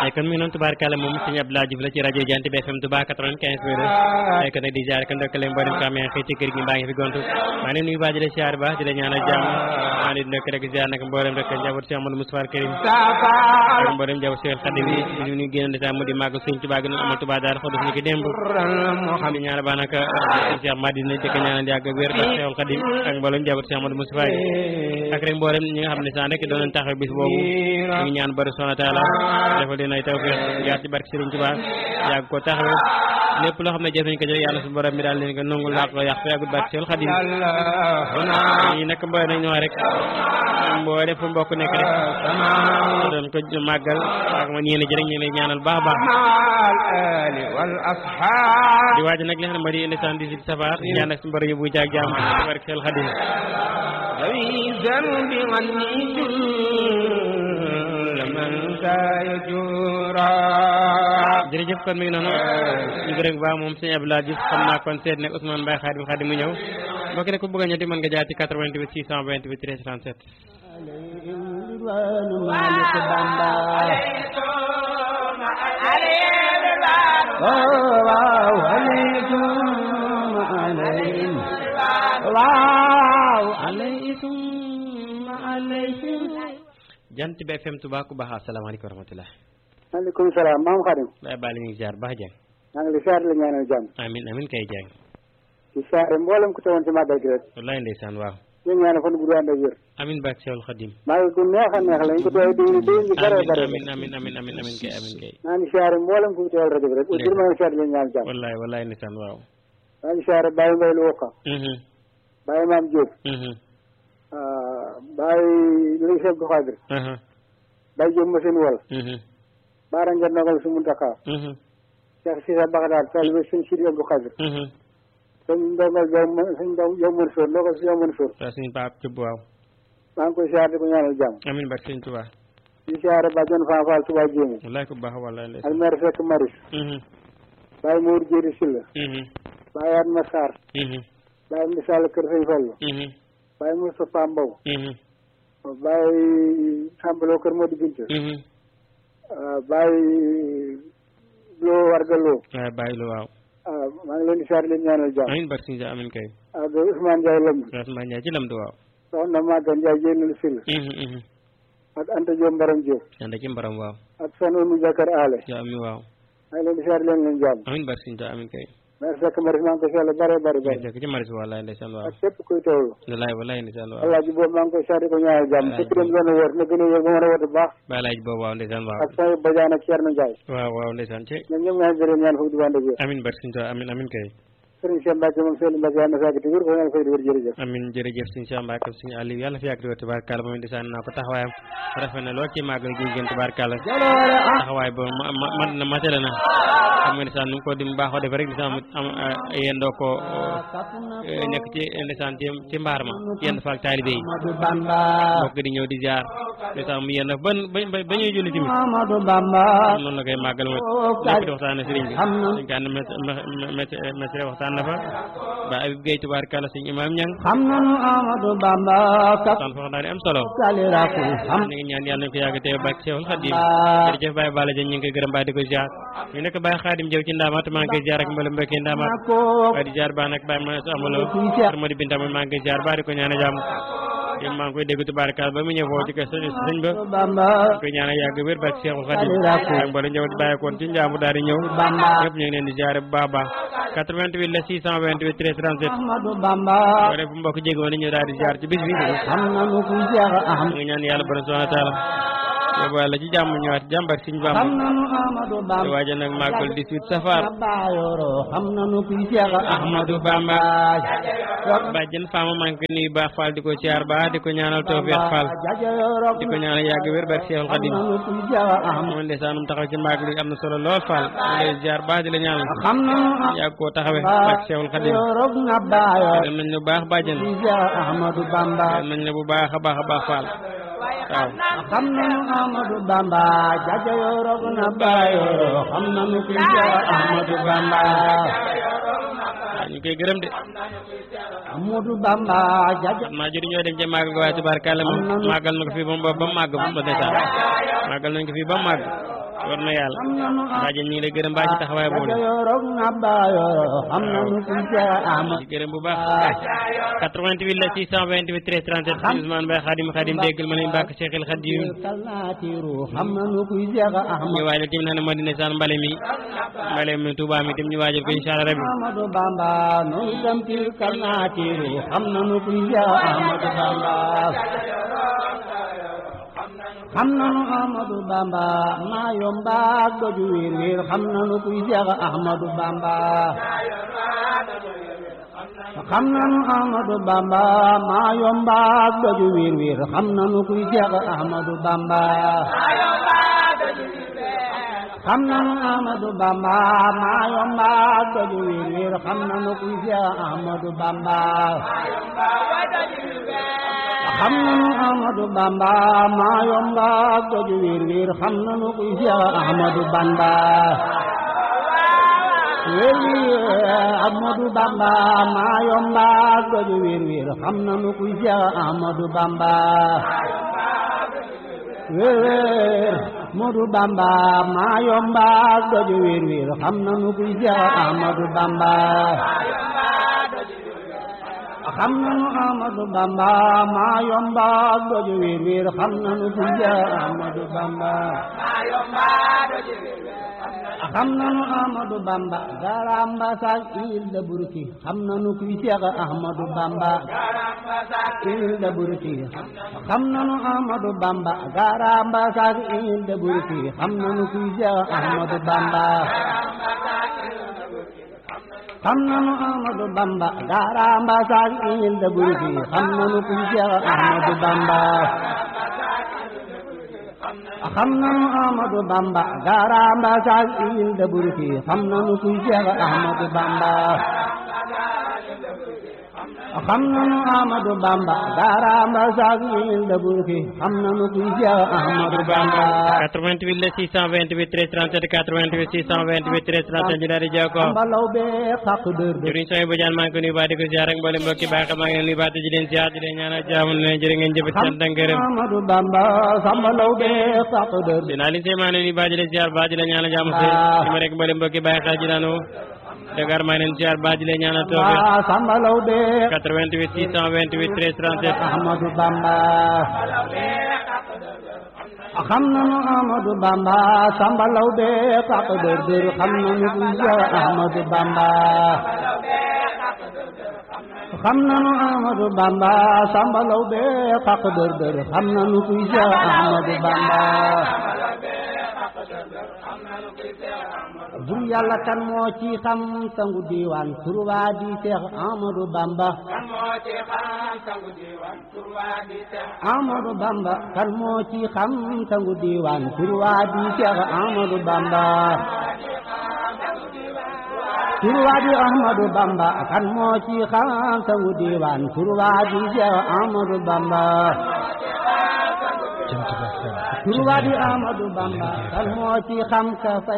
ay kon mi ngi noonu tubaarkàlla moom sëñ Abdoulaye Diouf la ci rajo Jant bi FM Touba 95 point 2 ay kon nag di ziar ko ndokkale mboolem ko amee fii ci kër gi mbaa ngi fi gontu maa ngi leen nuyu baax di la ziar baax di la ñaanal jàmm maa ngi leen di ndokk rek ziar nag mboolem rek njaboot Cheikh Amadou Moustapha Karim ak mboolem njaboot Cheikh Khadim yi di ñu génn di mu di màgg sëñ Touba gën a amal Touba daal xodus ni ki démb di ñaanal baax nag Cheikh Madina di ko ñaanal yàgg ak wér ak Cheikh Khadim ak mboolem njaboot Cheikh Amadou Moustapha yi ak rek mboolem ñi nga xam ne sax rek doon nañ taxaw bis boobu ñu ngi ñaan bari subhanahu wa taala defal leen ay tawfiq jaar ci barke Serigne Touba yàgg ko taxawee lépp loo xam ne jëf nañ ko jëf yàlla su borom mi daal leen ko nangul làq yàq fa yàggul barke Seul Xadim ñi nag mbooy nañ ñoo rek mbooy def fu mbokk nekk rek doon ko màggal ak ma ñeene ji rek ñu lay ñaanal baax baax di waaj nag li nga xam ne moo di indi cent dix-huit safar ñaan ak su borom yóbbu jaag jaam ci barke Seul Xadim jërëjëf kon mi ngi noonu ñu gërëm baax moom sëñ Abdoulaye Diouf xam naa kon seet nekk Ousmane Mbaye Khadim Khadim mu ñëw mbokk ne ku bëgg a ñetti mën nga jaar ci 88 628 13 37 jant bi FM Touba ku baax asalaamaaleykum wa rahmatulah. maaleykum salaam maam Xadim. Baye Balla ñu ngi ziar baax Dieng. maa ngi lay ziar la ñaanal jàmm. amiin amiin kay Dieng. di ziare mboolem ku teewoon ci màggal gi rek. wallaay ndeysaan waaw. ñu ñaanal fan bu ànd ak wér. amiin barke Seul Xadim. màggal gu neex a neex la ñu ko teewee déwén déwén ñu bare bare. amiin amiin amiin amiin amiin kay amiin kay. maa ngi ziare mboolem ku teewal rajo bi rek. ndeysaan maa ngi ziare la ñaanal jàmm. wallaay wallaay ndeysaan waaw. maa ngi ziare Baye Mbaye lu Woka. Baye Maam Diop. Baye Lay Seck Xaadir. Baye Diop Machine Wal. Baara Ngeen Nogal su Muntaka. Cheikh Cissé Bagdad taalibe sëñ Sidi Abdou Xaadir. sëñ Ndongal Jaw sëñ Ndaw Jaw Mansour Ndongal si Jaw Mansour. waaw suñu paap Thioub waaw. maa ngi koy ziare di ko ñaanal jàmm. amiin barke Sëñ Touba. di ziare Badiane Fan Fall Touba Jéemu. wallaay ku baax wallaay ak ndeysaan. maire Seck Maris. Baye Mour Jéeri Silla. Baye Adma Sarr. Baye Misal Kër Sëñ Fallu. Baye Moustapha Mbow. Baye Sambalo Kër Modou Binta. Baye Lo Warga Lo. waaw bàyyi lu waaw. ah maa ngi leen di ziare leen ñaanal jàmm. amiin barke Sëñ amiin kay. ak Ousmane Ndiaye Lamb. Rasmaan Ndiaye ci lamdu waaw. soxna Maguette Ndiaye Jéenal Silla. ak Anta Diop Mbaram Diop. ànd ci mbaram waaw. ak Sanu Oumou Jakar Ale. ja ami waaw. maa ngi leen di ziare leen leen jàmm. amiin barke Sëñ amiin kay. maire Seck Maris maa ngi koy ziare bare bare bare. jërëjëf ci maris wallaay ndeysaan waaw. ak képp kuy teewlu. wallaay wallaay ndeysaan waaw. Alaaji boobu maa ngi koy ziare di ko ñaanal jàmm. Alaaji te ki dem doon wër na gën a wër ba mën a wër bu baax. Baye laaj boobu waaw ndeysaan waaw. ak Sow Badiane ak Thierno Ndiaye. waaw waaw ndeysaan ci. ci ñoom ñoom ñoo ngi ñaan foofu di wànde wér. amiin barke Sëñ amiin amiin kay. Sëriñ Cheikh Mbacke moom Seydou Mbacke yàlla na fekk di wér ko yàlla fay di wér jërëjëf. amin jërëjëf sëñ Cheikh Mbacke sëñ Aliou yàlla fi yàgg di wér tubaarkàlla moom ndeysaan naa ko taxawaayam rafet na lool ci màggal gi gën tubaarkàlla taxawaay ba ma ma mat na matale na xam nga ndeysaan nu mu ko di baaxoo def rek ndeysaan am yendoo ko nekk ci ndeysaan ci ci mbaar ma yend faak taalibe yi mbokk di ñëw di jaar ndeysaan mu yend ba ba ba ñuy julli tamit noonu la koy màggal mooy nekk di waxtaan na sëriñ bi dañ ko ànd mesre waxtaan na fa ba Abib Gueye tubaarkàlla sëñ Imam Ñang xam nanu Amadou Bamba kap waxtaan foofu daal di am solo kaliraku xam ñu ngi ñaan yàlla na ko yàgg teew bàkk Seexul Xadim jërëjëf Baye Balla Dieng ñu ngi koy gërëm baa di ko ziar ñu nekk Baye Xaadim Jaw ci ndaamaat maa ngi koy ziar ak mboolem mbokki ndaamaat ko waaye di ziar baa nag Baye ma amalo kër Modi Binta maa ngi koy ziar baa di ko ñaan jàmm yéen maa ngi koy dégg tubaarkàlla ba mu ñëw foofu ci kër sëñ sëñ ba Bamba ñu koy ñaan yàgg wér bàkk Seexul Xadim ak mboolem njaboot bàyyi koon ci njaamu daal di ñëw Bamba ñëpp ñu ngi leen di ziar bu baax a baax 88 la 628 13 37 Ahmadou Bamba boo def bu mbokk jégoon ni ñu daal di ziar ci bis bi xam nanu ku Cheikh Ahmad ñu ngi ñaan yàlla borom subhanahu wa taala yóbbu wàlla ci jàmm ñëwaat jàmbar siñ xam bàmb nanu Amadou di Bamba waaja nag màggal 18 safar Bayoro xam nanu ku Cheikh Ahmadou Bamba bàjjen faama maa ngi ko nuyu baax Fall di ko siyaar baax di ko ñaanal tawfiq Fall jajayoro di ko ñaanal yàgg wér barke Seexul xam Xadim nanu ku Cheikh Ahmad moom ndeysaan taxaw ci màggal gi am na solo lool Fall mu lay siyaar baax di la ñaanal xam nanu yàgg koo taxawe barke Seexul Xadim Bayoro na Bayoro dem nañ lu baax bàjjen ku Cheikh Ahmadou Bamba dem nañ la bu baax a baax a baax Fall waaw xam nanu Amadou Bamba jajayoro na Bayoro xam nanu ku Cheikh Ahmadou Bamba waaw ñu koy gërëm de Amadou Bamba jaja xam naa jëriñ ñoo dem ca màggal ga waaye tubaarkàlla moom màggal na ko fii ba mu ba mu màgg ba ndeysaan màggal nañ ko fii ba mu màgg war na yàlla xam nanu bàjjen ñi ngi lay gërëm baa ci taxawaay boobu Jaja Yoro Nabayoro xam nanu kuy Seex Ahmadu di gërëm bu baax 88 la 628 13 37 si Ousmane Mbaye Khadim Khadim déggal ma ne mbàkk Cheikhul Khadim kal naa tiiru xam nanu kuy Seex ñu Ahmadu waajal tim naa ne moo di ne saan mbale mi mbale mi Touba mi tim ñu waajal ko incha allah rabbi Ahmadu Bamba noonu itam ci kal naa tiiru xam nanu kuy Seex Ahmadu Bamba xam nanu Ahmadu Bamba maa yomba doju wiir wiir xam nanu kuy Seex Ahmadu Bamba xam nanu Ahmadu Bamba maa yomba doju wiir wiir xam nanu kuy Seex Ahmadu Bamba xam nanu Ahmadu Bamba maa yomba doju wiir wiir xam nanu kuy Seex Ahmadu Bamba xam nanu Ahmadu Bamba maa yomba doju wiir wiir xam nanu kuy Seex Ahmadu Bamba wéli Ahmadu Bamba maa yomba doju wiir wiir xam nanu kuy Seex Ahmadu Bamba wéer Ahmadu Bamba maa yomba doju wiir wiir xam nanu kuy Seex Ahmadu Bamba xam nanu Ahmadu Bamba maa yomba doju wiir wiir xam nanu kuy Seex Ahmadu Bamba xam nanu Ahmadu Bamba garamba sak il da burki xam nanu kuy Seex Ahmadu Bamba il da burki xam nanu Ahmadu Bamba garamba sak il da burki xam nanu kuy Seex Ahmadu Bamba xam nanu Ahmadu Bamba garamba sak il da burki xam nanu kuy Seex Ahmadu Bamba xam nanu Ahmadu Bamba garamba sak il da burki xam nanu kuy Seex Ahmadu Bamba xam nanu Ahmadu Bamba garamba sak il da burki xam nanu kuy Seex Ahmadu Bamba 88 la 628 13 37 88 628 13 37 ñu daal di jokkoo mbalaw be xaq dër dër jëriñ sooy bu jaan maa ngi ko nuyu baa di ko ziar ak mboolem mbokki baax maa ngi leen nuyu baa di leen ziar di leen ñaanal jaamu leen jërë ngeen jëf sant ak ngërëm Ahmadu Bamba sambalaw be xaq dër dër dinaa leen see maa ngi leen nuyu baa di leen ziar baa di leen ñaanal jaamu see ci ma rek mboolem mbokki baax xel ji daanu Dakar maa ngi leen ziar baa di leen ñaanal toofe Ba sambalaw be 88 628 13 37 Ahmadu Bamba xam nanu Ahmadu Bamba sambalaw be xaq dër dër xam nanu kuy Seex Ahmadu Bamba xam nanu Ahmadu Bamba sambalaw be xaq dër dër xam nanu kuy Seex Ahmadu Bamba bur yàlla kan moo ci xam sangu diiwaan turwaa di Seex Ahmadu Bamba Ahmadu Bamba kan moo ci xam sangu diiwaan turwaa di Seex Ahmadu Bamba turwaa di Ahmadu Bamba kan moo ci xam sangu diiwaan turwaa di Seex Ahmadu Bamba turwaa di Ahmadu Bamba kan moo ci xam ka